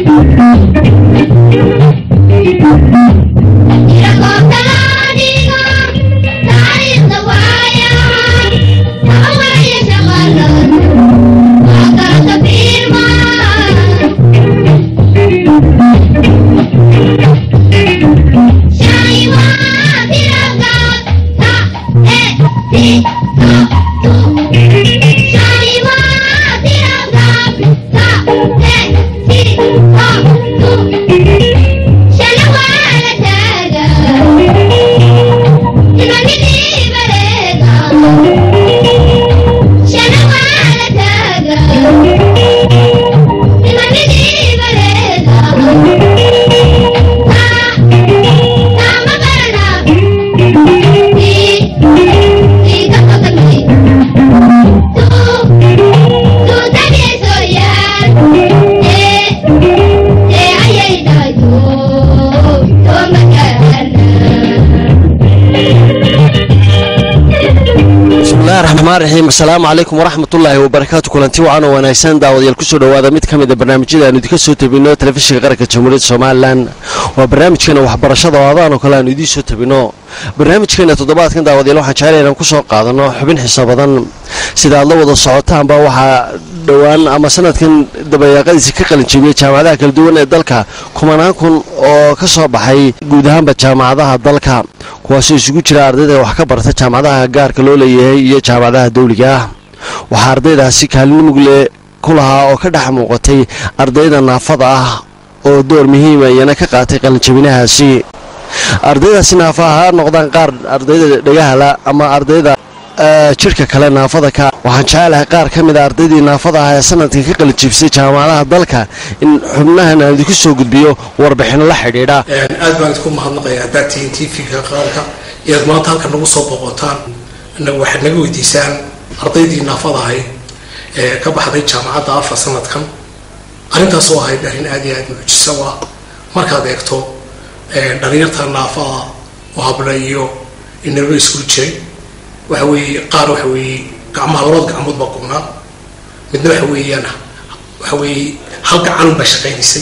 raxiim asalaamu calaykum waraxmatullaahi wabarakaatu kulanti wacan oo wanaagsan daawadayaal kusoo dhowaada mid ka mid a barnaamijyada aanu idinka soo tabino telefishinka qaranka jamhuuriyadda somalilan waa barnaamijkeena waxbarashada oo adaan oo kale aanu idiin soo tabino barnaamijkeena toddobaadkan daawadayaal waxaan jeclay inaan kusoo qaadano xubin xiso badan sida aad la wada socotaanba waxaa dhowaan ama sanadkan dabayaaqadiisi ka qalinjebiyey jaamacadaha kala duwan ee dalka kumanaan kun oo ka soo baxay guud ahaanba jaamacadaha dalka kuwaasoo isugu jira ardayda wax ka barta jaamacadaha gaarka loo leeyahay iyo jaamacadaha dawliga ah waxaa ardaydaasi kaalin mugle ku lahaa oo ka dhex muuqatay ardayda naafada ah oo door muhiima iyana ka qaatay qalinjabinahaasi ardaydaasi naafa ha noqdaan qaar ardayda dhagahala ama ardayda jidhka kale naafada ka waxaan jecelahay qaar ka mid a ardaydii naafada ah ee sanadkan ka qalijibsay jaamacadaha dalka in xubnahan aan idinku soo gudbiyo warbixino la xidhiidha aad baan idinku mahadnaqaya haddaad tihiin tvga qaranka iyaad maanta halkan nagu soo boqotaan waxaad naga weydiisaan ardaydii naafada ahay ee ka baxday jaamacadda alfa sanadkan arrintaas oo ahayd arrin aad iyo aad mucjiso ah markaad eegto dhalinyarta naafada oo habla iyo inaba isku jiray waxa weeye qaar waxa weeye gacmaha labada gacmood baa qubnaa midna waxa weeyaan waxa weeye hal gacan baa shaqaynaysay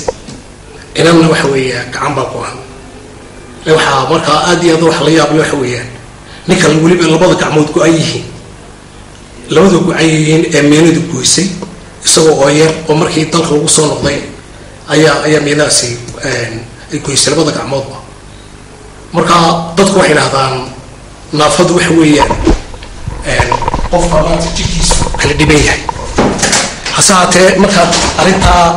inanna waxa weeya gacan baa go-an waxaa markaa aad iyo aad wax la yaabay waxa weeyaan ninkan weliba labada gacmood go-an yihiin labada go-an yihiin ee meenadu goysay isagoo oo yar oo markii dalka lagu soo noqday ayaa ayaa meenadaasi ay goysay labada gacmoodba marka dadku waxay dhahdaan naafadu waxa weeyaan qofka maanta jirkiisu kala dhiban yahay hase haatee markaad arrintaa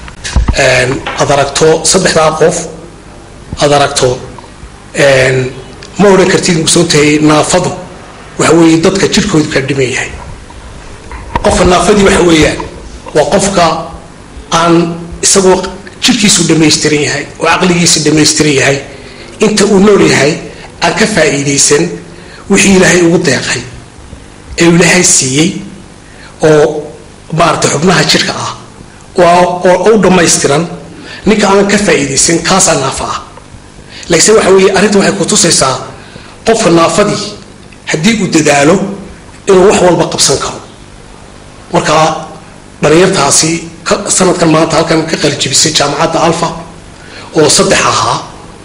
aad aragto saddexdaa qof aad aragto ma odhan kartid mugsoontahay naafadu waxa weeye dadka jirkoodu kala dhiban yahay qofka naafadii waxa weeyaan waa qofka aan isagoo jirkiisu dhamaystiran yahay oo caqligiisa dhamaystiran yahay inta uu nool yahay aan ka faa'iidaysan wixii ilaahay ugu deeqay ee uu ilaahay siiyey oo maarata xubnaha jirka ah oo u dhammaystiran ninka aan ka faa'iidaysan kaasaa naafa ah laakiinse waxa weeye arrinta waxay ku tusaysaa qofka naafadii haddii uu dadaalo inuu wax walba qabsan karo marka dhalinyartaasi sanadkan maanta halkan ka qalijibisay jaamacadda alfa oo saddex ahaa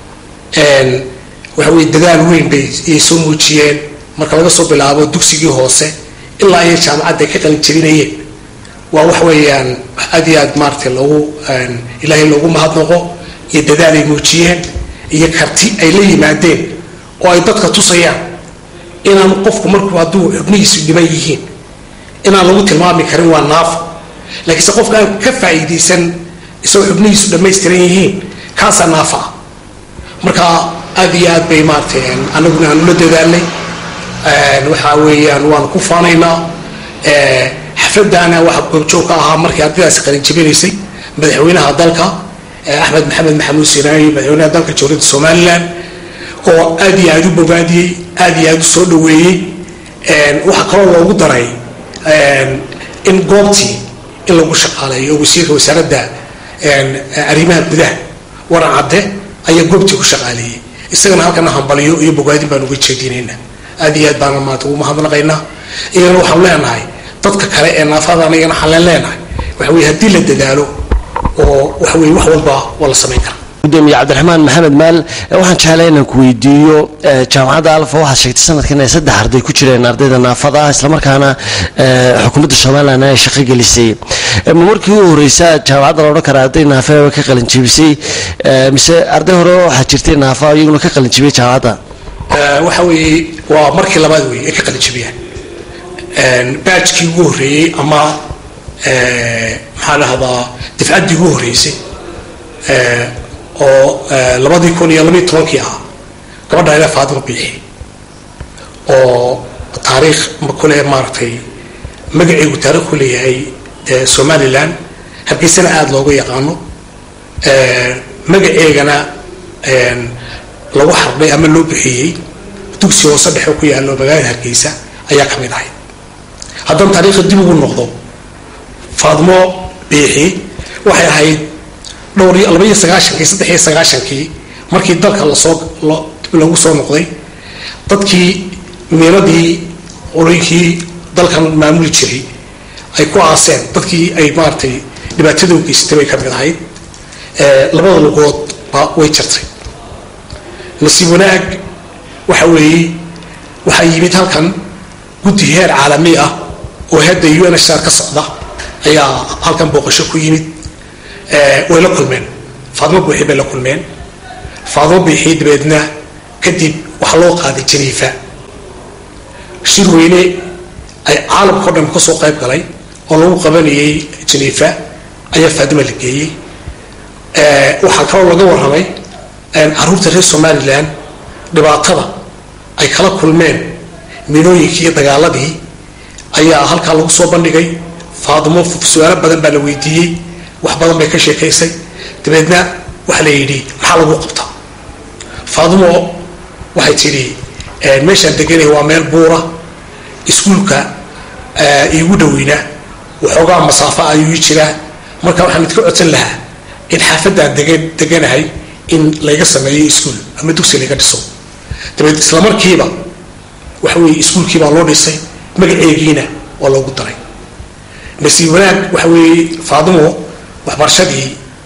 waxa weye dadaal weyn bay iyay soo muujiyeen marka laga soo bilaabo dugsigii hoose ilaa iyo jaamacadda ay ka qalin jabinayeen waa wax weeyaan aad iyo aad maaratay loogu ilaahay loogu mahadnaqo iyo dadaal ay muujiyeen iyo karti ay la yimaadeen oo ay dadka tusayaan inaan qofku markuu hadduu xubnihiisu dhiban yihiin inaan lagu tilmaami karin waa naafo laakiinse qofka aan ka faa'iidaysan isagoo xubnihiisu dhammaystiran yihiin kaasaa naafa ah marka aad iyo aad bay maaratay anaguna aan ula dadaalnay waxa weeyaan waan ku faanaynaa xafladana waxa goobjoog ka ahaa markii ardaydaasi qalin jabinaysay madaxweynaha dalka axmed maxamed maxamuud sinaayi madaxweynaha dalka jamhuuriyadda somalilan oo aad iyo aad u bogaadiyey aad iyo aad u soo dhaweeyey waxaa kaloo loogu daray in goobtii in lagu shaqaaleeyo oo wasiirka wasaaradda arrimaha gudaha waran cadde ayaa goobtii ku shaqaaleeyey isagana halkana hambaliyo iyo bogaadin baan uga jeedinaynaa aad iyo aad baana maanta ugu mahadnaqaynaa iyagana waxaan leenahay dadka kale ee naafada anigana xaleen leenahay waxa weye haddii la dadaalo oo waxa weye wax walba waa la samayn karaa gudoomiye cabdiraxmaan maxamed maal waxaan jeclay inaan ku weydiiyo jaamacadda alfa waxaad sheegtay sanadkan inay saddex arday ku jireen ardayda naafada ah islamarkaana xukuumadda somalilan ay shaqo gelisay ma markii u horeysa jaamacadda la odhan kara arday naafa ka qalinjibisay mise arday hore waxaa jirtay naafa iyaguna ka qalinjibiyay jaamacadda waxa weeye waa markii labaad wey ay ka qalinjibiyaan baajkii ugu horreeyey ama maxaa dhahdaa difcaddii ugu horreysay oo labadii kun iyo labayo tobankii ah gabadha ilaa faadima biixi oo taariikh kule maaragtay magaceegu taarikh ku leeyahay somalilan hargeysana aada looga yaqaano magaceegana lagu xardhay ama loo bixiyey dugsi hoose dhexe ku yaallo magaalada hargeysa ayaa ka mid ahayd haddana taariikhda dib ugu noqdo faadmo biixi waxay ahayd dhowr iyo laba iyo sagaashankii saddex iyo sagaashankii markii dalka lasoo lagu soo noqday dadkii miinadii olooyinkii dalkan maamuli jiray ay ku aaseen dadkii ay maaragtay dhibaatada u geysatay bay ka mid ahayd labada lugood ba way jirtay nasiib wanaag waxa weeye waxaa yimid halkan guddi heer caalami ah oo hadda u n h r ka socda ayaa halkan booqasho ku yimid way la kulmeen faadmo buuxi bay la kulmeen faadmo buuxi dabeedna kadib waxaa loo qaaday janiifa shir weyne ay caalamkao dhan kasoo qayb galay oo lagu qabanayay janiifa ayaa faadima la geeyey waxaa kaloo laga warramay caruurta reer somalilan dhibaatada ay kala kulmeen minooyinkii iyo dagaaladii ayaa halkaa lagu soo bandhigay faadimo su-aalo badan baa la weydiiyey wax badan bay ka sheekaysay dabeedna waxaa la yidhi maxaa lagu qabtaa faadimo waxay tidhi meeshaan deganay waa meel buura iskuulka iigu dhoweyna waxoogaa masaafo ayuu ii jiraa marka waxaan idka codsan lahaa in xaafadaan degan deganahay in layga sameeyo iskuul ama dugsi layga dhiso dabeed isla markiiba waxa weeye iskuulkii baa loo dhisay magaceegiina waa loogu daray nasiib wanaag waxa weeye faadimo waxbarashadii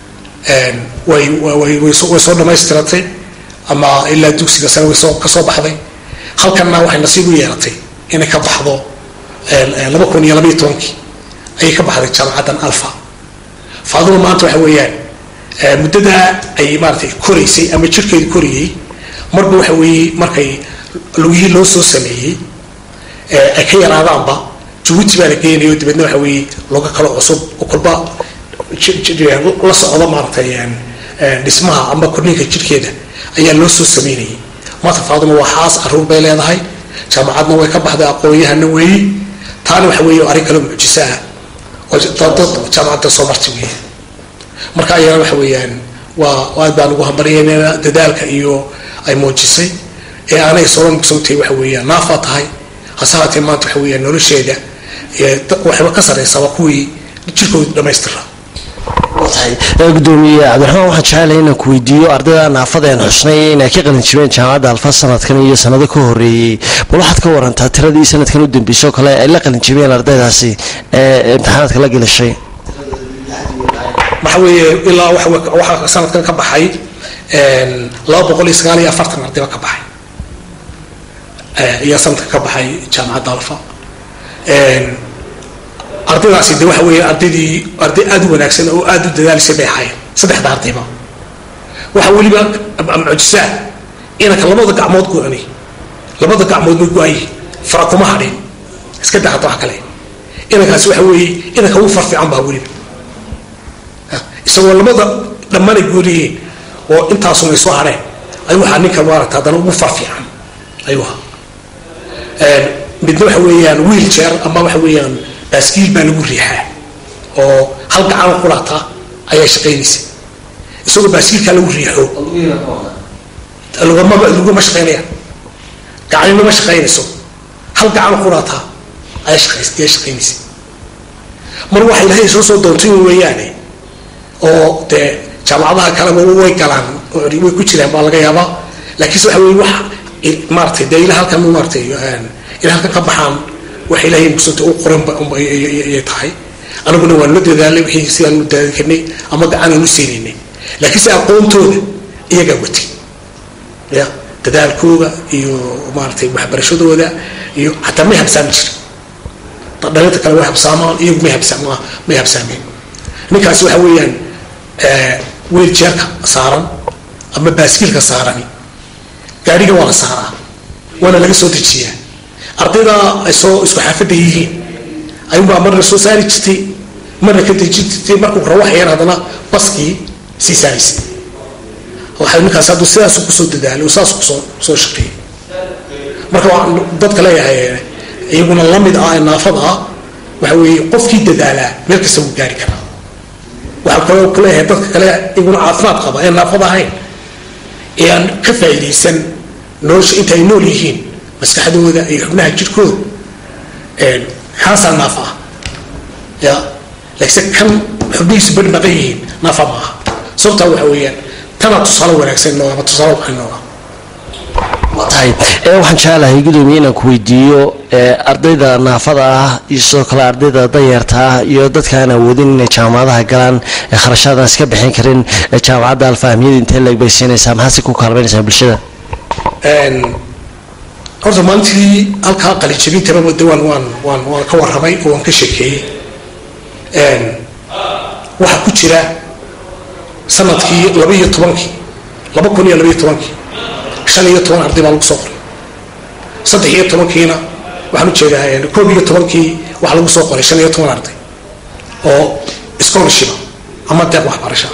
way way soo dhamaystiratay ama ilaa dugsiga sare way soo ka soo baxday halkanna waxay nasiib u yeelatay inay ka baxdo laba kun iyo labaiyo tobankii ayay ka baxday jaamacaddan alfa faadimo maanta waxa weeyaan muddadaa ay maaratay koraysay ama jirkeedu korayey marba waxa weeye markay lugihii loo soo sameeyey ay ka yaraadaanba jabuuti baa la geenayo dabeedna waxa weeye loga kalo cusub oo kolba la socdo maaratay dhismaha ama korniinka jirkeeda ayaa loo soo sameynayay maanta faaduma waa xaas caruur bay leedahay jaamacadna way ka baxday aqoon-yahana weeye taana waxa weeye arrin kale mucjiso ah oo dad jaamacadda soo marti weeye marka ayana waxa weeyaan waa aad baan ugu hambaryeynayna dadaalka iyo ay muujisay ee aanay soo mugsantay waxa weeyaan naafaa tahay hase haatee maanta waxa weeyaan nolosheeda waxba ka sarreysaba kuwii jirkooda dhamaystira gudoomiye cabdiraxmaan waxaan jecelahay inaan ku weydiiyo ardayda naafada aan xusnay inay ka qalin jibeen jaamacadda alfa sanadkan iyo sanado ka horeeyey bal waxaad ka warantaa tiradii sanadkan u dambeysay oo kale ay la qalin jibeen ardaydaasi ee imtixaanaadka la gelashay waxa weeye ilaa waxaa sanadkan ka baxay laba boqol iyo sagaal iyo afartan ardayba ka baxay ayaa sanadkan ka baxay jaamacadda alfa ardaydaasi de waxa weeye ardaydii arday aada u wanaagsan oo aada u dadaalisay bay ahaayeen saddexda ardayba waxa weliba mucjisaa inanka labada gacmood go-ani labada gacmood bay go-ayihin fara kuma hadhin iska dahata wax kale inankaasi waxa weeye inanka ugu farfiican baa weliba isagoo labada dhammaanay gooliyihiin oo intaasuna ay soo hadheen ayuu ahaa ninka maaragta haddana ugu farfiican ayuu ahaa midna waxa weeyaan wiil jeer ama waxa weeyaan baaskiil baa lagu riixaa oo hal gacan qurata ayaa shaqaynaysa isagoo baaskiilkaa lagu riixo lugama luguma shaqaynayaan gacanina ma shaqaynayso hal gacan qurata ayaa shaqays ayaa shaqaynaysa mar waxa ilaahay soo soo doontay weeyaane oo dee jaamacadaha kaleba way galaan way ku jiraan baa laga yaabaa laakiinse waxa weye wax maaratay dee ila halkan maaratay ila halkan ka baxaan wax ilaahay mugsanta u qoran ayay tahay anaguna waan la dadaalnay wixii si aan u daadikanay ama gacanaan u siinaynay laakiin se aqoontooda iyagaa watay ya dadaalkooda iyo maaratay waxbarashadooda iyo xataa may habsaami jirin dhalinta kale way habsaamaan iyagu may habsaamaa may habsaameen ninkaasi waxa weeyaan weeljeerka saaran ama baaskiilka saarani gaadhiga waa la saaraa waana laga soo dejiyaa ardayda ay soo isku xaafadda yihiin ayuunbaa marna soo saari jirtay marna ka dejin jirtay markuu rawaxayaan haddana baskii sii saaraysay waxay ninkaas hadduu sidaas kusoo dadaalay oo saas kusoo soo shaqeeyay marka waxaan dadka leeyahay iyaguna lamid ah ee naafada ah waxa weeye qofkii dadaalaa meel kasta wuu gaari karaa waxaan kaloo ku leeyahay dadka kale iyaguna caafimaad qaba ee naafada ahayn ee aan ka faa'iidaysan nolosha inta ay nool yihiin maskaxdooda iyo xubnaha jirkooda kaasaa naafa ah ya laakiinse kan xubnihiisu bari maqan yihiin naafa ma aha sababtaa waxa weeyaan tanaa tusaale wanaagsan nooga ama tusaale waxay nooga tahay waxaan jecelahay gudoomiye inaan ku weydiiyo ardayda naafada ah iyo sidoo kale ardayda dayeerta ah iyo dadka aan awoodin inay jaamacadaha galaan ee kharashaadaan iska bixin karin jaamacadda alfahmiyada intee leeg bay siinaysaa maxaase ku kaalmaynaysaa bulshada horta maalintii halkaa qalijabintaba de waan waan waan waan ka warramay oo waan ka sheekeeyey waxaa ku jira sanadkii laba iyo tobankii laba kun iyo labaiyo tobankii shan iyo toban arday baa lagu soo qoray saddex iyo tobankiina waxaan ujeedaa koob iyo tobankii waxaa lagu soo qoray shan iyo toban arday oo scholarshipa ama deeq waxbarasha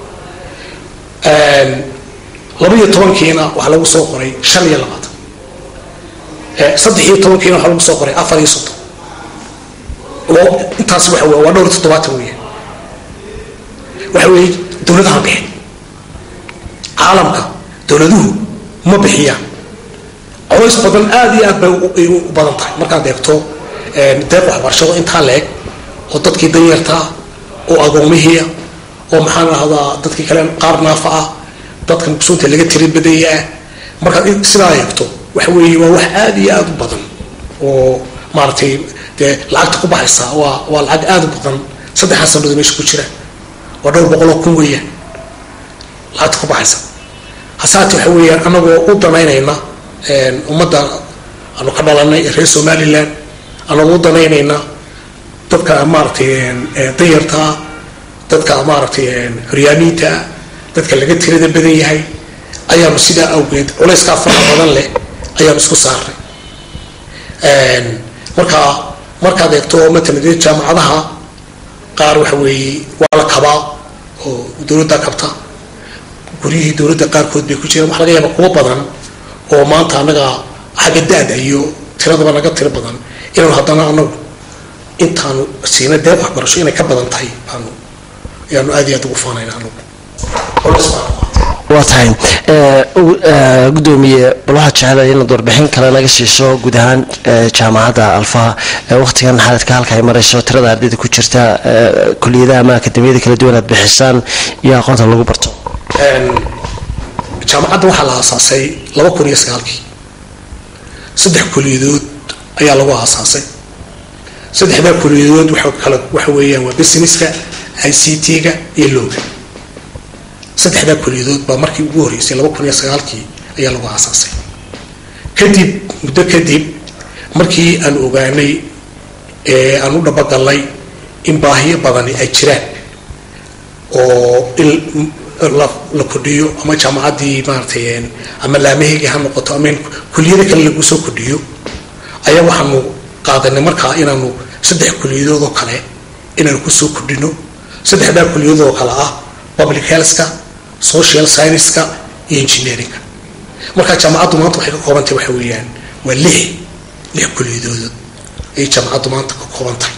laba iyo tobankiina waxaa lagu soo qoray shan iyo labaatan saddex iyo tobankiina waxaa lagu soo qoray afar iyo soddon oo intaas waxa wey waa dhowr iyo toddobaatan weya waxa weeye dowladaha bixin caalamka dowladuhu ma bixiyaan colays badan aada iyo aad bay u badan tahay markaad eegto deeq waxbarashado intaa la-eg oo dadkii danyartaa oo agoomihiia oo maxaan rahdaa dadkii kale qaar naafa ah dadka maqsuunta laga tiri badaya ah markaad sidaa eegto waxa weeye waa wax aada iyo aada u badan oo maaragtay dee lacagta ku baxaysa waa waa lacag aada u badan saddexdaa sannadood meesha ku jira waa dhowr boqoloo kun weeyaan lacagta ku baxaysa hasaate waxa weeyaan anagoo u danaynayna ummadda aanu ka dhalanay reer somaliland anagoo u danaynayna dadka maaragtay danyartaa dadka maaragtay horyaamiinta dadka laga tirada badan yahay ayaanu sidaa awgeed culayskaa fara badan leh ayaanu isku saarnay marka markaad eegto matalan dee jaamacadaha qaar waxa weeye waa la kabaa oo dowladda kabta guryihii dowladda qaarkood bay ku jiraan waxa laga yaaba kuwa badan oo maanta annaga xagga da-da iyo tiradaba naga tiro badan inaanu haddana anagu intaanu siina deeq waxbarasho inay ka badan tahay baanu ayaanu aad iyo aad ugu faanayna anagu waa tahay gudoomiye bal waxaad jecelahay inaad warbixin kale naga siiso guud ahaan jaamacadda alfaha waqtigan xaaladka halka ay marayso tirada ardayda ku jirta kuliyadaha ama akademiyada kala duwan aad bixisaan iyo aqoonta lagu barto jaamacadda waxaa la aasaasay laba kun iyo sagaalkii saddex kuliyadood ayaa lagu aasaasay saddexdaa kuliyadood waxa kala waxa weeyaan waa businesska i c t-ga iyo looga saddexdaa kuliyadood baa markii ugu horreysay laba kun iyo sagaalkii ayaa lagu aasaasay kadib muddo kadib markii aan ogaanay ee aan u dhabagalnay in baahiyo badani ay jiraan oo in la kordhiyo ama jaamacaddii maaratay ama laamaheyga ha noqoto ama in kuliyada kale lagu soo kordhiyo ayaa waxaanu qaadanay markaa inaanu saddex kuliyadood oo kale inaanu kusoo kordhino saddexdaa kuliyadood oo kale ah public healthka social scienceska iyo engineeringa markaa jaamacaddu maanta waxay ka koobantahay waxa weeyaan waa lix lix kuliyadood ayay jaamacaddu maanta ka kooban tahay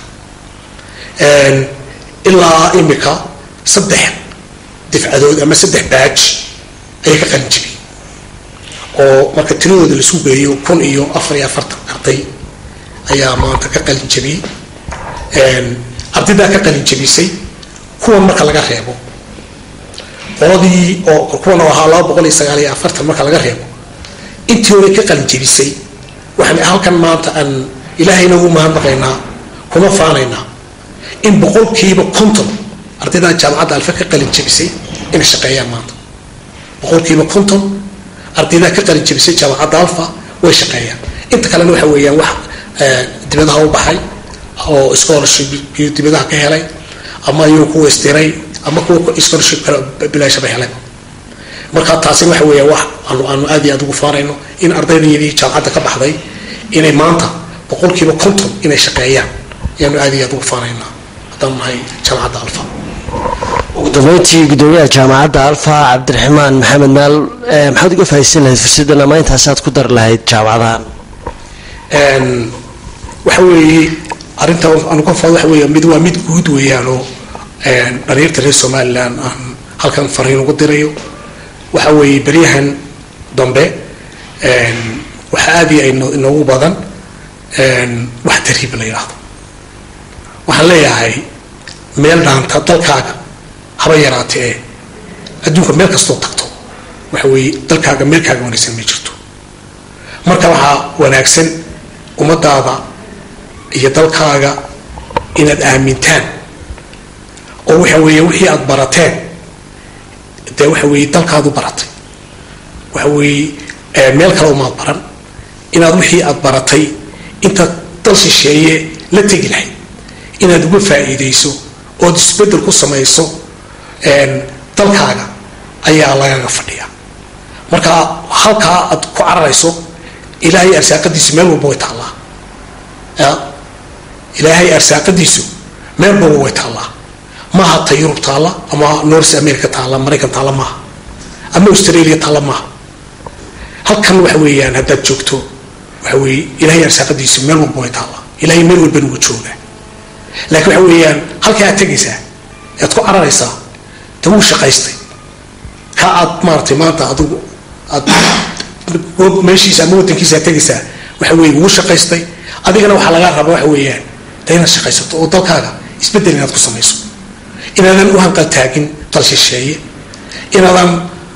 ilaa imika saddex difcadood ama saddex baaj ayay ka qalin jibiyey oo marka tiradooda laisku geeyo kun iyo afar iyo afartan arday ayaa maanta ka qalin jabiyey ardaydaa ka qalin jabisay kuwan marka laga reebo qoladii oo kuwan oo ahaa laba boqol iyo sagaal iyo afartan marka laga reebo intii hore ka qalin jabisay waxaan halkan maanta aan ilaahayna ugu mahadnaqaynaa kuma faanaynaa in boqolkiiba konton ardayda jaamacadda alfe ka qalin jebisay inay shaqeeyaan maanta boqolkiiba konton ardayda ka qalin jebisay jaamacadda alfa way shaqeeyaan inta kalena waxa weeyaan wax dibadaha u baxay oo scholarship iyo dibadaha ka helay ama iyuu kuwa istiray ama kuwa scholarship kale bilaashaba helay marka taasina waxa weeya wax aanu aanu aad iyo aad ugu faanayno in ardaydayadii jaamacadda ka baxday inay maanta boqolkiiba konton inay shaqeeyaan ayaanu aad iyo aad ugu faanaynaa haddaan nahay jaamacadda alfa ugu dambeyntii gudoomiyaha jaamacadda alfa cabdiraxmaan maxamed maal maxaad uga faaidsan lahayd fursaddan ama intaasaad ku dari lahayd jaamacadahan waxa weeye arrinta aanu ka faado waxa weeya mid waa mid guud weeyaan oo dhalinyarta reer somaliland aan halkan fariin ugu dirayo waxa weeye beryahan dambe waxa aad iyo inoogu badan wax tariib la yidhaahdo waxaan leeyahay meel dhaanta dalkaaga haba yaraate ee adduunka meel kastoo tagto waxa weeye dalkaaga meelkaaga wanaagsan ma jirto marka waxaa wanaagsan ummadaada iyo dalkaaga inaad aamintaan oo waxa weeye wixii aada barateen dee waxa weeye dalkaadu baratay waxa weeye meel kale umaad baran inaad wixii aada baratay intaad dal shisheeye la tegi lahayd inaad uga faa'iidayso ood isbeddel ku samayso dalkaaga ayaa lagaga fadhiyaa marka halkaa aad ku cararayso ilaahay arsaaqadiisu meel walba way taallaa ilaahay arsaaqadiisu meel walba way taallaa maaha ta yurub taalla ama north america taalla maraykan taalla maaha ama australia taalla maaha halkan waxa weeyaan haddaad joogto waxa weeye ilaahay arsaaqadiisu meel walba way taallaa ilaahay meel walba nugu joogaa laakiin waxa weeyaan halkaa aad tegaysaa aad ku cararaysaa de wuu shaqaystay ka aad maaratay maanta adigu aad meeshiisa ama wadankiisa aad tegaysaa waxa weeye wuu shaqaystay adigana waxaa lagaa rabaa waxa weeyaan de inaad shaqaysato oo dalkaaga isbeddel inaad ku samayso inaadan u hanqaltaagin dal shisheeye inaadan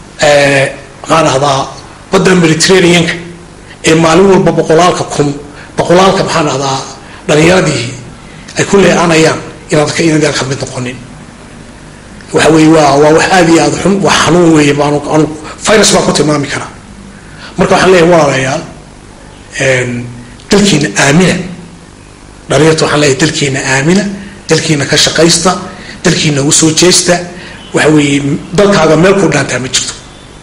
maxaa dhahdaa badda mediterraneanka ee maalin walba boqolaalka kun boqolaalka maxaa dhahdaa dhalinyaradii ay ku leeanayaan inaad ka inaad ka mid noqonin waxa weeye waa waa wax aad iyo aad xun wax xanuun weeye baanu anu virus baan ku tilmaami karaa marka waxaan leeyahay walaalayaal dalkiina aamina dhalinyarta waxaan leeyahay dalkiina aamina dalkiina ka shaqaysta dalkiina u soo jeesta waxa weeye dalkaaga meel ku dhaantaa ma jirto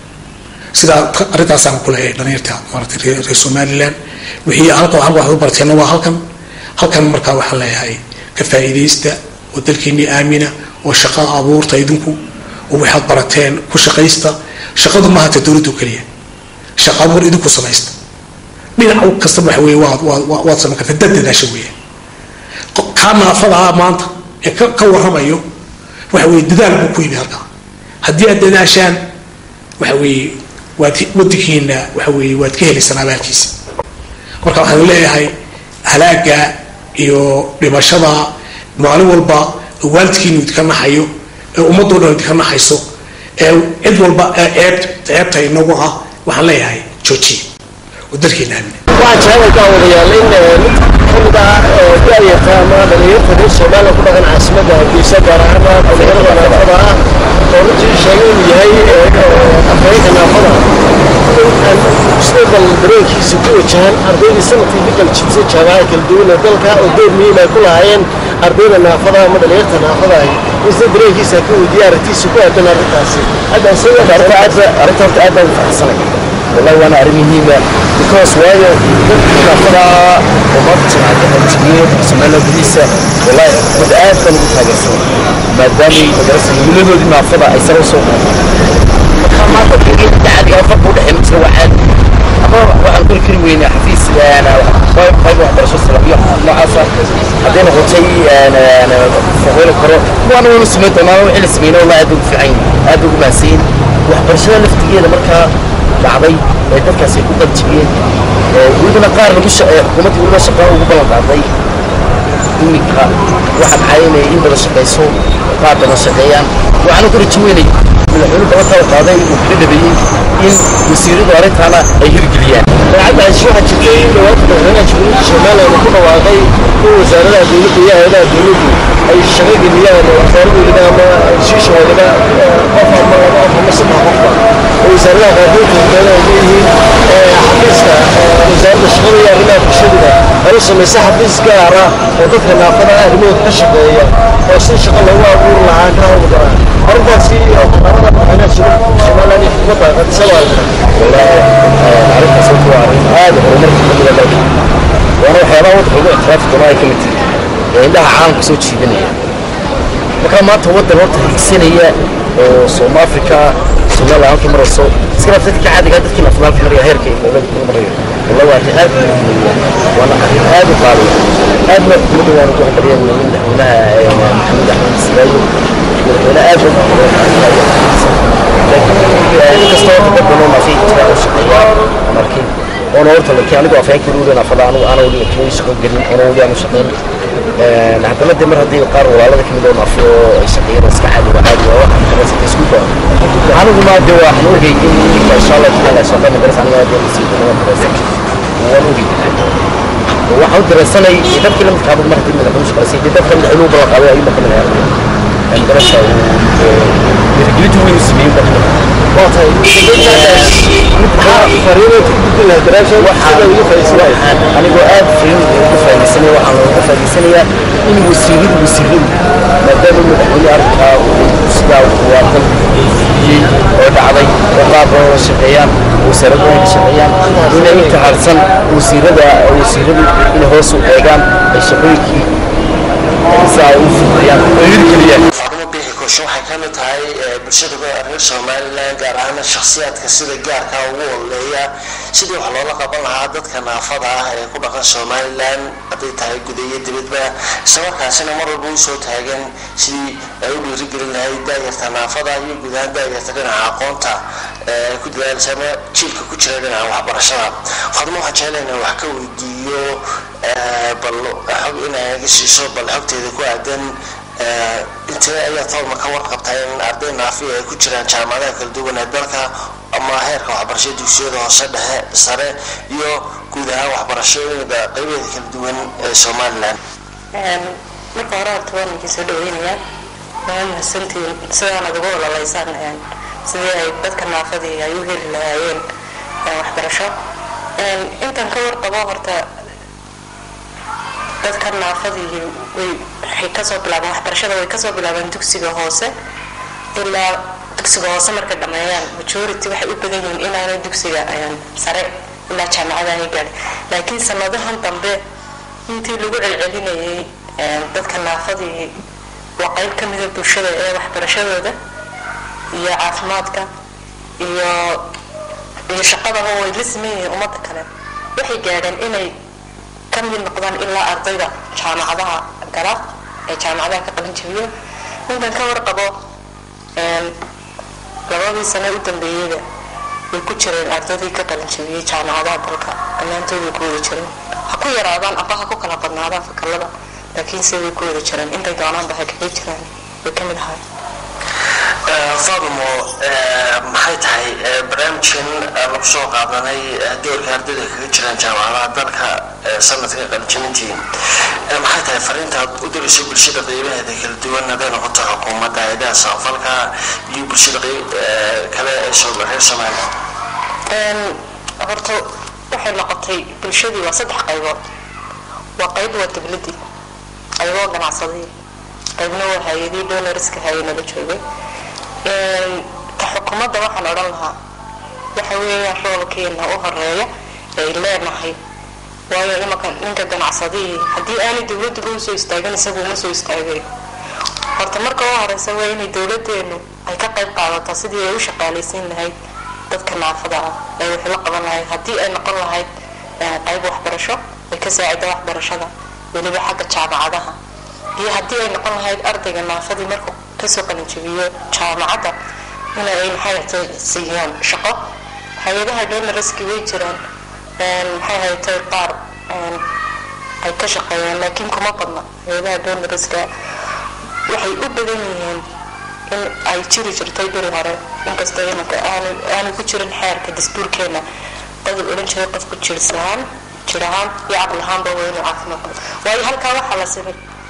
sidaa arrintaasaan ku leeyahay dhalinyarta maaragtay reer somaliland wixii halka halka waxaad u barteena waa halkan halkan markaa waxaan leeyahay ka faa'iidaysta oo dalkiinii aamina oo shaqa abuurta idinku oo waxaad barateen ku shaqaysta shaqadu maaha ta dowladdu keliya shaqa abuur idinku samaysta dhinac kastaba waxa weeye waad waad waad samayn kartaa dad dadaasha weeye kaa naafada ah maanta ee ka ka warramayo waxa weeye dadaal buu ku yimi halkaa haddii aad dadaashaan waxa weeye waad wadankiina waxa weeye waad ka helaysaan abaalkiisa marka waxaan leeyahay halaaga iyo dhimashada maalin walba waalidkiinu idinka naxayo ee ummadoo dhan idinka naxayso ee cid walba ceeb ceebta inagu ah waxaan leeyahay joojiya oo dalkiina aamina waxaa jecel kaa wadayaal in mid kamid ah daayarta ama dhalinyarta reer somaliya ku dhaqan caasimadda hargeysa gaar ahaan dhalinyarada naafada ah oo runtii sheegay inuu yahay afhayeenka naafada aan mustaqbal dareenkiisa ku wajahan ardaydii sanadkii ka kala jibsay jaamacada kala duwan ee dalka oo door muhiim ay ku lahaayeen ardayda naafada ama dhalinyarta naafada ahi in sida dareenkiisa ka weydiiya aragtiisa ku aadan arrintaasi hadda isaga arrinta horta aad baan u faraxsanay wallahi waana arrin muhiima because waayo dadka naafada oo maanta jamaacadda qaljibiyey somaliland gudihiisa wallahi xukuumadda aad baan ugu taageersanay maadaamay madarasa himiladoodii naafada ay sare usoo qaadeen marka maanta qiiqii dacadiga farqa udhexeeya misla waa caadi ama waxaan kori kari weynaa xafiis qayb waxbarasho salafiyo noocaasa hadday noqotay fahoola karo waana waynu samayn doonaa wixii la sameynay wallahi aad ugu fiican aad ugu mahadsanyiin waxbarashada laftigeeda markaa dhacday ee dadkaasi ku qaljibiyeen welibana qaar lagu xukuumaddii weliba shaqa ugu ballan qaaday iminka waxa dhacay inay in badan shaqayso qaar badan shaqeeyaan waxaana ku rajo weynay madaxweyne balantaa qaaday uu kaga dhabeeyey in wasiiradu arrintaana ay hirgeliyaan daacaddaasi waxaa jirtay in dhawaanta madaxweynaha jamhuuriyadda somaliland uu ku dhawaaqay in wasaaradaha dowladda iyo hay-adaha dowladdu ay shaqo geliyaan oo wasaaradoodaba ama shiishoodaba qof ama laba qof ama saddex qofba oo wasaaradaha qaarkood hortooda ay leeyihiin xafiiska wasaaradda shaqada iyo arrimaha bulshaduna ay u samaysa xafiis gaar ah oo dadka naafada ah arrimahooda ka shaqeeya oo si shaqo loogu abuuri lahaa ka hawlgala arrintaasi oo qaramada madaxweynaha somaliland iyo xukuumadda qadisada wallaahi arrintaas waa arrin aad horumarka kamida leedahay waana waxyaabaha waddanka ugu ictiraafka doona ay ka mid tahay ee indhaha caalamka soo jiidanaya marka maanta waddan horta higsanaya oo soom africa somaliland halkii marayso iska dhaaf dadka caadiga dadkii nafnaalka maraya heerka dowladda kula marayo walla waa arrin aad muhiimaya waana arrin aad u qaaliya aadna xukuumadda waana ku hambaliyeen madaxweynaha maxamed axmed siraayo madaxweyne aad u laakiin inkastoo horta dad badan oo fi jira u shaqeeya markin oona horta laakiin anigu afhayeenkii weli nafada anigu ana weli kii shaqo gelin oona weli aanu shaqeyn haddana dee mar haddii qaar walaalada kamid oo naafo oo ay shaqeeyeen iska caadi waa caadi waa waxaan kamasata isku baa anigu ma dee waxaan ogay in ninka insha allah taala shaqa magaras aniga dee masii doona madarasa waan ogay waxaan u dareensanay dadkii la midka mar haddii madaxweyne shaqaysay dee dadka madaxweynuhu ballan qaaday ayuu marka madaxweyne madarasa dhiirigelinta weyn u sameeyey dadka waa tahay anigoo aad firin ugu faaidaysanaya waxaan looga faa'idaysanayaa in wasiiradu wasiiradu maadaama madaxweyne arrinkaa uu sidaa waatan iyey oo dhacday oo qaab badan la shaqeeyaan wasaaradu ay ka shaqeeyaan inay inta harsan wasiirada wasiiradu inay hoos u eegaan ay shaqooyinkii saa u fududeeyaan oo hirgeliyaan faadumo bixi koosho waxay ka mid tahay bulshada reer somalilan gaar ahaan shakhsiyaadka sida gaarka ugu oleeya sidii wax loola qaban lahaa dadka naafada ah ee ku dhaqan somalilan hadday tahay guda iyo dibadba islamarkaasina mar walba u soo taagan sidii ay u dhiirigelin lahayd daayarta naafada iyo guud ahaan daayarta dhinaca aqoonta ee ku dadaalisa ama jiilka ku jira dhinaca waxbarashada faadumo waxaan jeclahay inaan wax ka weydiiyo bal xog inaaga siiso bal xogteeda ku aadan intee ayaa tolma ka warqabtaa in arday naafiya ay ku jiraan jaamacadaha kala duwan ee dalka ama heerka waxbarashada dugsiyada hoose dhexe sare iyo guud ahaan waxbarashooyinka qaybeeda kala duwan ee somalilan marka hore horta waan idin soo dhaweynayaa waa mahadsantihiin sidaana ugu ololaysaan sidii ay dadka naafadii ay u heli lahaayeen waxbarasho intan ka warqabo horta dadka naafadii way waxay kasoo bilaabeen waxbarashada way kasoo bilaabeen dugsiga hoose ilaa dugsiga hoose markay dhameeyaan majority waxay u badan yihiin inaanay dugsiga sare ilaa jaamacada ay gaadhin laakiin sanadahan dambe intii lagu celcelinayay dadka naafadii waa qayb ka mida bulshada ee waxbarashadooda iyo caafimaadka iyo iyo shaqadaba way la siman yihiin ummadda kale waxay gaadheen inay ka mid noqdaan ilaa ardayda jaamacadaha gala ee jaamacadaha ka qalin jabiyo ninkan ka warqabo labadii sane u dambeeyeyda way ku jireen ardaydii ka qalin jabiyey jaamacadaha dalka dhammaantooday ku wada jireen ha ku yaraadaan amba ha ku kala badnaadaan fakalada laakiin se way ku wada jireen intay doonaanba ha kaga jiraan way ka mid ahay faadumo maxay tahay barnaamijkan lagu soo qaadanay doorka ardayda kaga jiraan jaamacadaha dalka sanadka qalinjabintii maxay tahay fariintaad u dirayso bulshada qeybaheeda kala duwan hadday noqoto xukuumadda hayadaha samafalka iyo bulshada kale ee reer somaliland horta waxay noqotay bulshadii waa saddex qaybood waa qayb waa dowladii qayboo ganacsadii qaybna waa hay-adii donoriska hay-nala joogay ka xukuumadda waxaan odhan lahaa waxa weeyaan roolkeena u horeeya ay leenahay waayo imanka ninka ganacsadihii haddii aanay dowladduba usoo istaagin isagu uma soo istaagayo horta marka u horeysa waa inay dowladeenu ay ka qayb qaadato sidii ay u shaqaalaysiin lahayd dadka naafada ah ee wixii la qaban lahayd haddii ay noqon lahayd qayb waxbarasho ay ka saacida waxbarashada weliba xagga jaamacadaha iyo haddii ay noqon lahayd ardayga naafadii markuu kasoo qalinjabiyo jaamacadda in ay maxay siiyaan shaqo hay-adaha donoriski way jiraan maxay haytay qaar ay ka shaqeeyaan laakiin kuma badna hay-adaha donoriska waxay u badan yihiin in ay jiri jirtay beri hore inkastoo imanka aanu ku jirin xeerka dastuurkeena dad odhan jiray qofku jirsahaan jir ahaan iyo caqli ahaanba waa inuu caafimaad qabo waayo halkaa waxaa la simay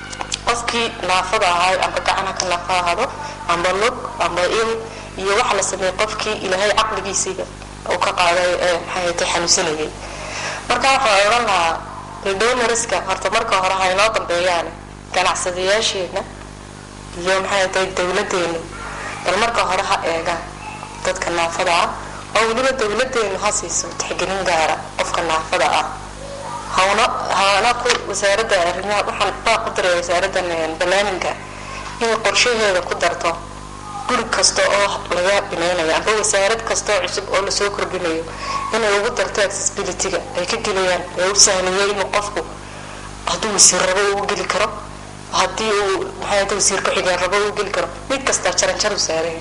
qofkii naafada ahay amba gacana ka naafa ahado amba lug amba il iyo waxa la sameeyey qofkii ilaahay caqligiisiiba uu ka qaaday ee maxay tay xanuunsanayay marka waxaa odhan lahaa redonariska horta marka hore ha inoo dambeeyaan ganacsadayaasheena iyo maxay tahay dowladeenu bal marka hore ha eegaan dadka naafada ah oo weliba dowladeenu ha siiso tixgelin gaara qofka naafada ah hawna hana ku wasaaradda arrimaha waxaan baa ku diray wasaaraddan barnaamijka inay qorshaheeda ku darto guri kasta oo laga binaynayo amba wasaarad kasta oo cusub oo lasoo kordhinayo inay ugu darto accessibility-ga ay ka gelayaan ee u sahlaya inuu qofku hadduu wasiir rabo uu geli karo haddii uu maxay ahda wasiir ku-xigeen rabo uu geli karo mid kasta jaranjar u saaraya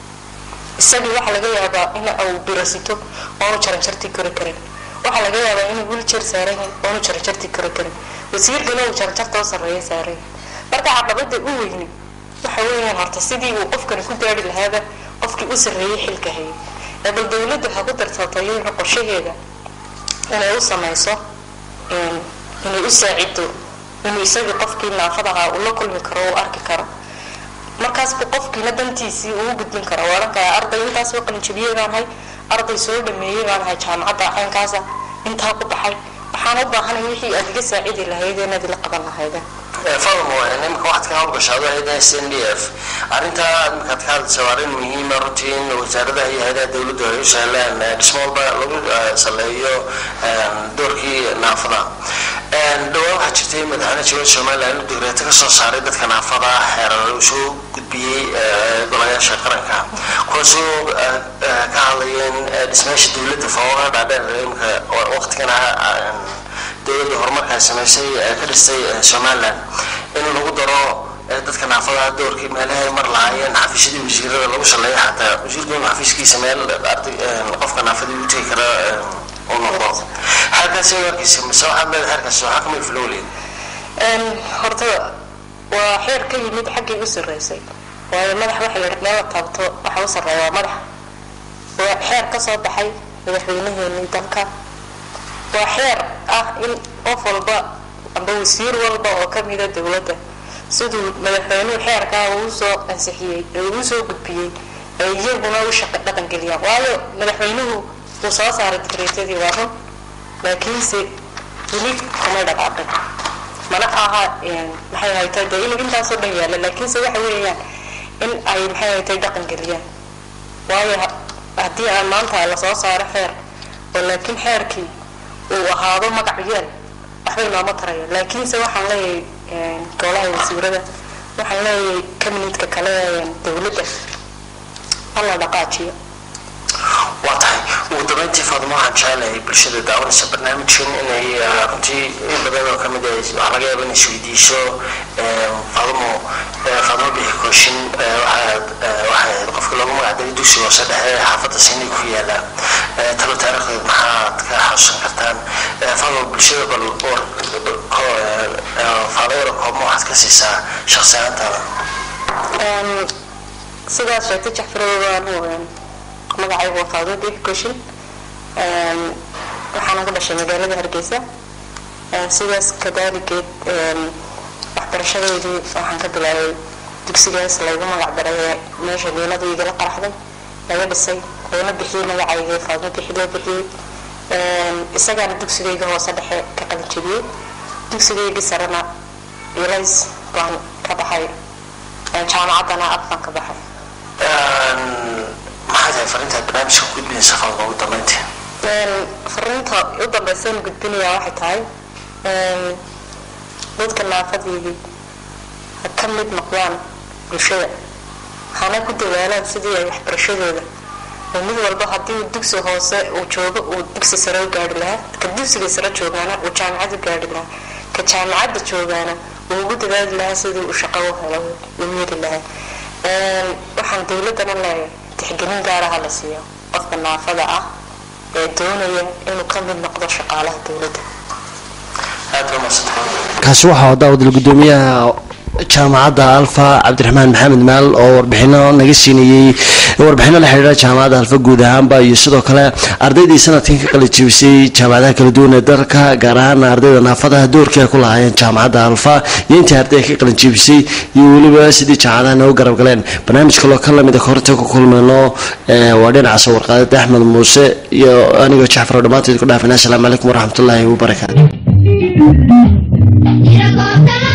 isagii waxaa laga yaabaa in uu birasito oonu jaranjartii kori karin waxaa laga yaabaa inuu wiljeer saaran yahay oonu jaranjartii kori karin wasiirkana uu jaranjarta u sarreeya saaran yahay marka caqabada u weyni waxa weeyaan horta sidii uu qofkani ku gaari lahaaba qofkii u sarreeyay xilka hayay ee bal dowladda ha ku dartatayna qorshaheeda inay u samayso inay u saacido inuu isagii qofkii naafadahaa uu la kulmi karo uu arki karo markaasbu qofkiina dantiisii uu gudbin karo waa odhan karaa arday intaas oo qalinjabiyey baan ahay arday soo dhameeyey baan ahay jaamacadda caynkaasa intaa ku baxay waxaan u baahanay wixii aad iga saacidi lahaydeen inaad ila qaban lahaydeen fadmo imika waxaad ka hawlgashaado hayada s n d f arrintaa imikaad ka hadlaysa waa arrin muhiima runtii in wasaaradaha iyo hayadaha dowladdu ay u sahlaan dhismo walba lagu saleeyo doorkii naafada dhowaan waxaa jirtay madaxweyne jawad somalilan inuu digreeto kasoo saaray dadka naafada xeerar uu soo gudbiyey golayaasha qaranka kuwaasoo ka hadlayeen dhismayaasha dowladda fawaqaa dhaadheer imika waqtigana dowladda horumarkaa samaysay ka dhistay somalilan in lagu daro dadka naafadaha doorkii meelahay mar lahaayeen xafiisyadii wasiirada lagu saleeyo xataa wasiirku inuu xafiiskiisa meel qofka naafadii u tegi kara uu noqdo xeerkaasi warkiisa mise waxaad leedahay xeerkaasi waxaa kamid flowleed horta waa xeer ka yimid xaggii u sarreysay waayo madax waxa la meel la taabto waxa u sarreeya waa madax waa xeer ka soo baxay madaxweynaheenii dalka waa xeer ah in qof walba amba wasiir walba oo kamida dowladda siduu madaxweynuhu xeerkaa uu soo ansixiyey ee uu soo gudbiyey ay iyaguna u shaqa dhaqangeliyaan waayo madaxweynuhu uu soo saaray digreetadii waa run laakiinse weli kamay dhaqaaqin mana aha maxay haytay dee inuu intaasoo dhan yaalla laakiinse waxa weeyaan in ay maxay haytay dhaqangeliyaan waayo haddii aan maanta lasoo saaro xeer oo laakiin xeerkii uu ahaado magac yeel waxbay nooma taraya laakiinse waxaan leeyahay golaha wasiirada waxaan leeyahay kabinedka kale dowladda hala dhaqaajiyo waa tahay ugu dambeyntii faadmo waxaan jecelahay bulshada daawanaysa barnaamijkan inay runtii in badan oo kamid ah waxaa laga yaaba inay isweydiiso faadmo faadmo bixi kooshin waxaad waxay ahayd qofka loogu magacdaray dugsiga hoose dhexe xaafadda siinay ku yaala talo taariikhdeed maxaad ka xasuusan kartaan faadmo bulshada bal faadayada koobma waxaad ka siisaa shaqsi ahaantaada sidaas sheegtay jacfarowaanu magacaygu waa faadmo bixi kooshin waxaana ku dhashay magaalada hargeysa sidaas kadaaligeed waxbarashadeydii waxaan ka bilaabay dugsigaas laygu magac daray meesha diinadu igala qaraxday laga dhisay loona bixiyey magacayga faadmo bixi loo bixiyey isagaana dugsigayga hoose dhexe ka qalinjebiyey dugsigaygii sarena ilays baan ka baxay jaamacaddana ab baan ka baxay maxay tahay fariintaad barnaamijka ku gudbinaysa faadmo ugu dambeyntii fariinta u dambaysan gudbinayaa waxay tahay dadka naafadeedii ha ka mid noqdaan bulshada hana ku dadaalaan sidii ay waxbarashadooda oo mid walba haddii uu dugsi hoose uu joogo uu dugsi sare u gaari lahaa ka dugsiga sare joogaana uu jaamacad u gaari lahaa ka jaamacadda joogaana uu ugu dadaali lahaa sidii uu shaqo u helo u miri lahaa waxaan dowladdana leeyahay tixgelin gaaraha la siiyo qofka naafada ah ee doonaya inuu ka mid noqdo shaqaalaha dowladda aad ba masantahay kaasi waxaa daawadael gudoomiyaha jaamacadda alfa cabdiraxmaan maxamed maal oo warbixino naga siinayey warbixino la xidhiidha jaamacadda alfa guud ahaanba iyo sidoo kale ardaydii sanadkan ka qalijibisay jaamacadaha kala duwan ee dalka gaar ahaan ardayda naafadaha doorkii ay ku lahaayeen jaamacadda alfa iyo intii arday ka qalijibisay iyo weliba sidii jaamacadaha noogu garab galeen barnaamij kaloo ka lamid a horta ku kulmayno waa dhinaca soo warqaadada axmed muuse iyo anigoo jacfar oo dhammaantood ku dhaafina asalaamu calaykum waraxmatullaahi wabarakaatu Mira,